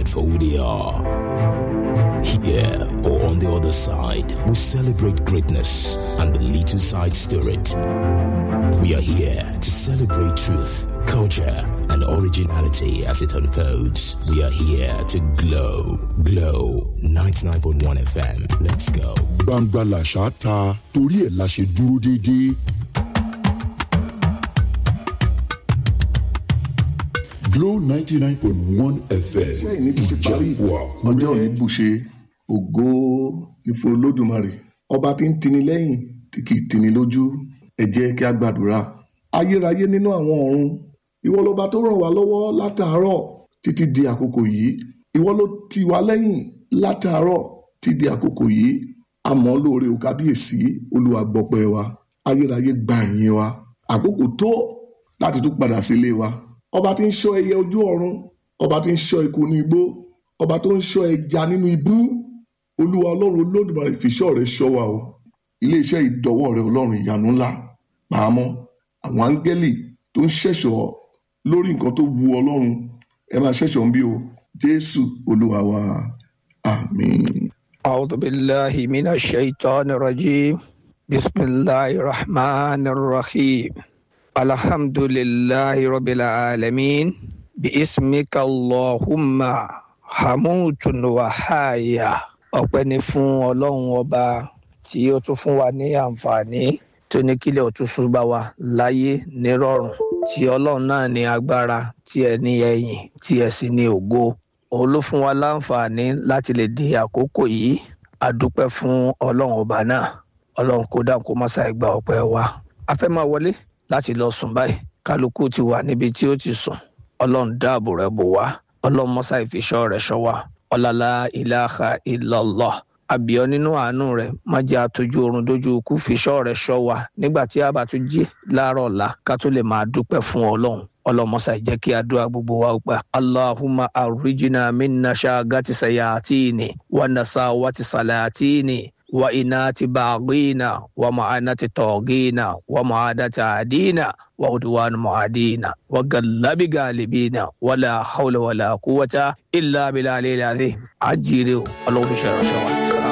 accepted for who they are. Here or on the other side, we celebrate greatness and the little side spirit. We are here to celebrate truth, culture, and originality as it unfolds. We are here to glow, glow. 99.1 FM. Let's go. gbangba làṣà ta torí ẹ̀ la ṣe dúró déédéé. Glow ninety nine point one FM iṣẹ́ ìní tó ti parí ìjàpọ̀ ọjọ́ òní àkúrẹ́. bùṣe ògo ní fún olódùmarè ọba tí ń tini lẹ́yìn tí kì í tini lójú ẹ jẹ́ kí a gbàdúrà ayérayé nínú àwọn ọ̀run ìwọ lọba tó ràn wá lọ́wọ́ látàárọ̀ títí di àkókò yìí ìwọ ló tì wá lẹ́yìn látàárọ̀ títí di àkókò yìí àmọ́ lóore ò kábíyèsí olúwa gbọpẹ́ wa ayérayé gba ìyìn wa àkókò tó láti tún padà sílé wa ọba tí ń ṣọ́ ẹyẹ ojú ọ̀run ọba tí ń ṣọ́ eku ní igbó ọba tó ń ṣọ́ ẹja nínú ibú olúwa ọlọ́run olódùmarè fìṣọ́ rẹ̀ ṣọ́ wa o iléeṣẹ́ ìdọ́wọ́ rẹ̀ ọlọ́run ìyanu ńlá pàmò àwọn áńgẹ́lì tó ń ṣẹ̀ṣọ́ lórí nǹkan tó wu ọlọ́run ẹ máa ṣẹ̀ṣọ́ ń bí o jésù olúwa wa àmín. أعوذ بالله من الشيطان الرجيم بسم الله الرحمن الرحيم الحمد لله رب العالمين باسمك اللهم حموت وحايا ọpẹ́ ni fún ọlọ́run ọba tí ó tún fún wa ní àǹfààní tó ní kílẹ̀ òtúnṣu bá wa láyé nírọ̀rùn tí ọlọ́run náà ní agbára tí ẹ ní ẹ̀yìn tí ẹ sì ní ògo òun ló fún wa láǹfààní láti lè di àkókò yìí a dúpẹ́ fún ọlọ́run ọba náà ọlọ́run kó dáhùn kó má ṣàì gba ọpẹ́ wa a fẹ́ máa wọlé láti lọ sùn báyìí kálukú ti wà níbi tí ó ti sùn ọlọ́run dáàbò rẹ̀ bò wá ọlọ́run mọ́sá ìfiṣọ́ rẹ̀ ṣọ́ wa ọ̀làlá ìlàhà illallah àbíọ́ nínú àánú rẹ̀ má jẹ́ àtọ́jú oorun dójú ikú fiṣọ́ rẹ̀ ṣọ́ wa nígbà tí a bá tún jí láàárọ̀ ọ̀la ká tó lè máa dúpẹ́ fún ọlọ́run ọlọmọsà jẹ́ kí àdúrà gbogbo wa gbà allahumma arrijina minna ṣaagati sayatini wa nasawati salatini wa inati baghina wa ma'anati togina wa ma'adati adina wa udwan mu'adina wa gallabi galibina wala hawla wala quwwata illa billahi al-azim ajire o ọlọ́run fi ṣe ìránṣẹ́ wa.